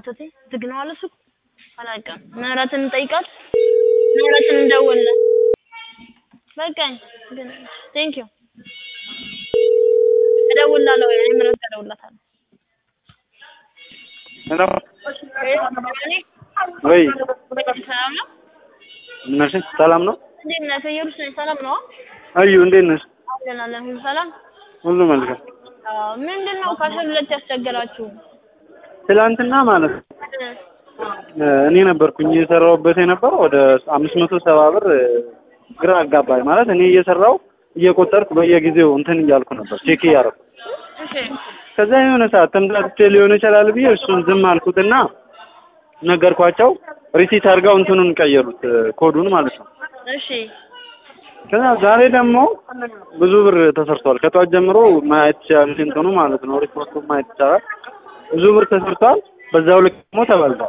አተቴ ዝግ ነው አለ ሱቅ አላውቅም። ምህረትን እንጠይቃት፣ ምህረትን እንደውልለት። በቃኝ ግን ቴንክ ዩ እደውልላለሁ። እኔ ምህረት ጋር እደውልላታለሁ። ሄሎ እኔ ወይ ሰላም ነው? ነሽ? ሰላም ነው? እንዴት ነህ? ከኢየሩስ ነኝ። ሰላም ነው? አዩ እንዴት ነሽ? አለን አለን። ሁሉ ሰላም? ሁሉ መልካም። አዎ። ምንድን ነው ከአስራ ሁለት ያስቸገራችሁ? ትላንትና ማለት ነው እኔ ነበርኩኝ እየሰራሁበት የነበረው ወደ አምስት መቶ ሰባ ብር ግራ አጋባኝ። ማለት እኔ እየሰራው እየቆጠርኩ በየጊዜው እንትን እያልኩ ነበር ቼክ እያደረኩ እሺ ከዛ የሆነ ሰዓት ተምታትቼ ሊሆን ይችላል ብዬ እሱን ዝም አልኩትና ነገርኳቸው። ሪሲት አድርገው እንትኑን ቀየሩት ኮዱን ማለት ነው። እሺ ከዛ ዛሬ ደግሞ ብዙ ብር ተሰርቷል። ከጠዋት ጀምሮ ማየት ይቻላል እንትኑ ማለት ነው ሪፖርቱ ማየት ይቻላል። ብዙ ብር ተሰርቷል። በዛው ልክ ደግሞ ተበልቷል።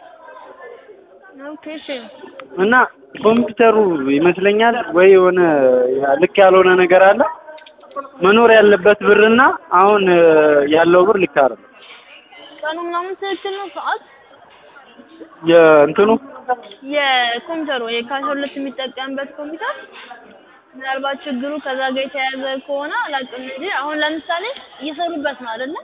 ኦኬ እሺ እና ኮምፒውተሩ ይመስለኛል ወይ የሆነ ልክ ያልሆነ ነገር አለ። መኖር ያለበት ብርና አሁን ያለው ብር ልክ አይደለም። ቀኑ ምናምን ትክክል ነው ሰዓት የእንትኑ የኮምፒውተሩ የካሽ ሁለት የሚጠቀምበት ኮምፒውተር ምናልባት ችግሩ ከዛ ጋር የተያያዘ ከሆነ አላውቅም እንጂ አሁን ለምሳሌ እየሰሩበት ነው አይደለ?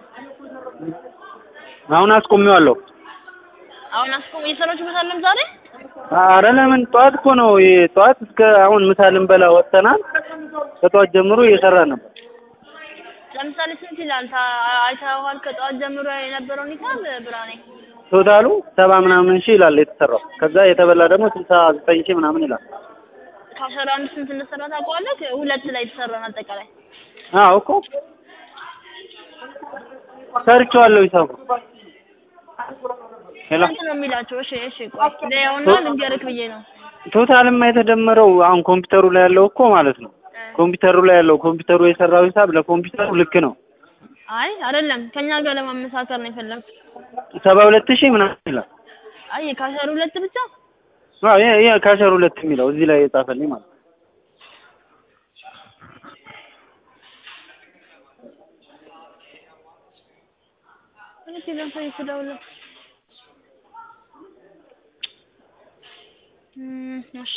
አሁን አስቆሚዋለሁ። አሁን አስቆም እየሰራችሁበት አለም ዛሬ አረ ለምን ጠዋት እኮ ነው ይሄ ጠዋት እስከ አሁን ምሳ ልንበላ ወጥተናል። ከጠዋት ጀምሮ እየሰራን ነበር። ለምሳሌ ስንት ይላል ታ- አይተኸዋል? ከጠዋት ጀምሮ የነበረውን ይታል ብርሃኔ ቶታሉ ሰባ ምናምን ሺህ ይላል የተሰራው። ከዛ የተበላ ደግሞ ስልሳ ዘጠኝ ሺህ ምናምን ይላል። ከአስራ አንድ ስንት እንደሰራ ታውቀዋለህ? ሁለት ላይ የተሰራን አጠቃላይ አዎ እኮ ሰርቼዋለሁ ሂሳቡ። ሄሎ ስንት ነው የሚላቸው? እሺ እሺ ቆይ ለያውና ልንገርህ ብዬ ነው። ቶታልማ የተደመረው አሁን ኮምፒውተሩ ላይ ያለው እኮ ማለት ነው። ኮምፒውተሩ ላይ ያለው ኮምፒውተሩ የሰራው ሂሳብ ለኮምፒውተሩ ልክ ነው። አይ አይደለም ከኛ ጋር ለማመሳከር ነው የፈለግኩት። ሰባ ሁለት ሺህ ምናምን ይላል። አይ የካሸር ሁለት ብቻ አዎ ይሄ ይሄ ካሸር ሁለት የሚለው እዚህ ላይ የጻፈልኝ ማለት ነው። እሺ ለምሳሌ ስደውልለት እም እሺ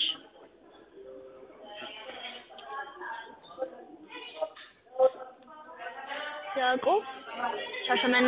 ያዕቆብ ሻሸመኔ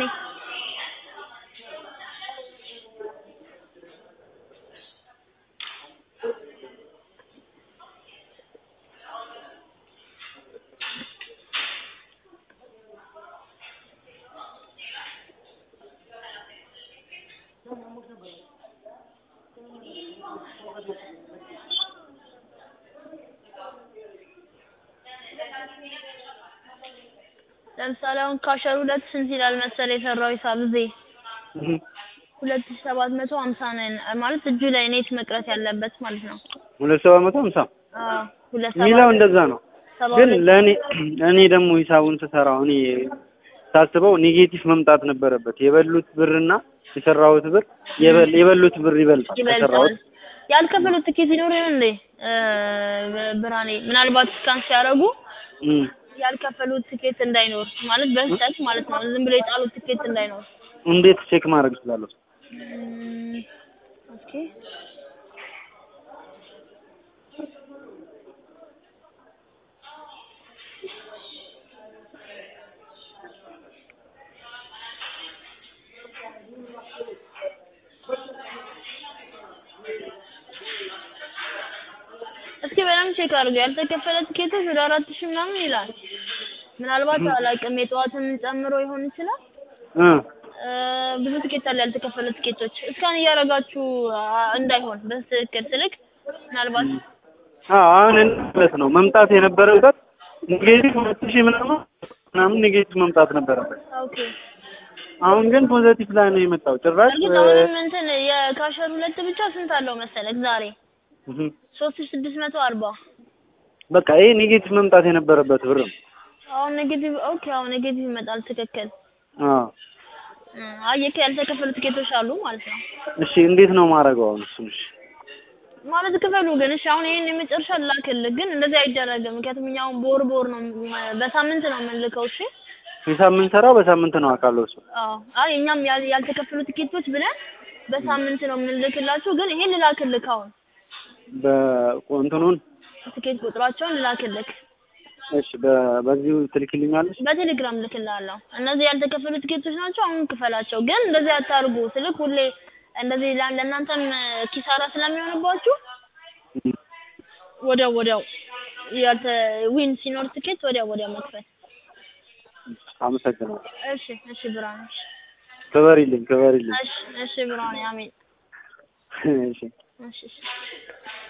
ለምሳሌ አሁን ካሸር ሁለት ስንት ይላል መሰለ የሰራው ሂሳብ እዚህ እህ ሁለት ሺህ ሰባት መቶ ሀምሳ ነን ማለት እጁ ላይ ኔት መቅረት ያለበት ማለት ነው። ሁለት ሰባ መቶ ሀምሳ አዎ ሁለት የሚለው ሰባት እንደዛ ነው። ሰባ ግን ሁለት ለእኔ እኔ ደግሞ ሂሳቡን ስሰራው እኔ ሳስበው ኔጌቲቭ መምጣት ነበረበት። የበሉት ብርና የሰራሁት ብር የበል የበሉት ብር ይበልጣል ይበልጣል። ከሰራሁት። ያልከፈሉት ትኬት ይኖር ይሆን እንዴ? እ ብርሃኔ ምናልባት ስካን ሲያደርጉ እም ያልከፈሉት ትኬት እንዳይኖር ማለት በስህተት ማለት ነው። ዝም ብሎ የጣሉት ትኬት እንዳይኖር። እንዴት ቼክ ማድረግ እችላለሁ? እም ኦኬ እስኪ በደምብ ቼክ አድርገው። ያልተከፈለ ትኬቶች ወደ አራት ሺህ ምናምን ይላል። ምናልባት አላውቅም የጠዋትን ጨምሮ ይሆን ይችላል። እ እ ብዙ ትኬት አለ ያልተከፈለ ትኬቶች። እስካን እያደረጋችሁ አ- እንዳይሆን በትክክል ስልክ ምናልባት አዎ አሁን እንደ ማለት ነው መምጣት የነበረበት ኔጌቲቭ ሁለት ሺህ ምናምን ምናምን ኔጌቲቭ መምጣት ነበረበት። ኦኬ አሁን ግን ፖዘቲቭ ላይ ነው የመጣው ጭራሽ እርግጥ አሁንም እንትን የካሸር ሁለት ብቻ ስንት አለው መሰለህ ዛሬ እህ ሶስት ሺህ ስድስት መቶ አርባ በቃ ይሄ ኔጌቲቭ መምጣት የነበረበት ብር ነው። አሁን ኔጌቲቭ ኦኬ አሁን ኔጌቲቭ ይመጣል ትክክል አዎ እ አየህ ያልተከፈሉ ትኬቶች አሉ ማለት ነው እሺ እንዴት ነው ማድረገው አሁን እሱን? እሺ ማለት ክፈሉ ግን እሺ አሁን ይሄን የመጨረሻ ላክልህ ግን እንደዚህ አይደረግም ምክንያቱም እኛ አሁን በወር በወር ነው በሳምንት ነው የምንልከው እሺ ሂሳብ የምንሰራው በሳምንት ነው አውቃለሁ እሱ አዎ አይ እኛም ያል- ያልተከፈሉ ትኬቶች ብለን በሳምንት ነው የምንልክላችሁ። ግን ይሄን ልላክልክ አሁን በእንትኑን ትኬት ቁጥራቸውን ልላክልክ እሺ በ- በዚሁ ትልክልኛለች በቴሌግራም ልክላለሁ። እነዚህ ያልተከፈሉ ትኬቶች ናቸው። አሁን ክፈላቸው። ግን እንደዚህ አታርጉ ስልክ ሁሌ እንደዚህ ላ- ለእናንተም ኪሳራ ስለሚሆንባችሁ ወዲያው ወዲያው ያልተ ዊን ሲኖር ትኬት ወዲያው ወዲያው መክፈል። አመሰግናለሁ እሺ እሺ ብርሃኔ ክበሪልኝ ክበሪልኝ እሺ እሺ ብርሃኔ አሜን። እሺ እሺ እሺ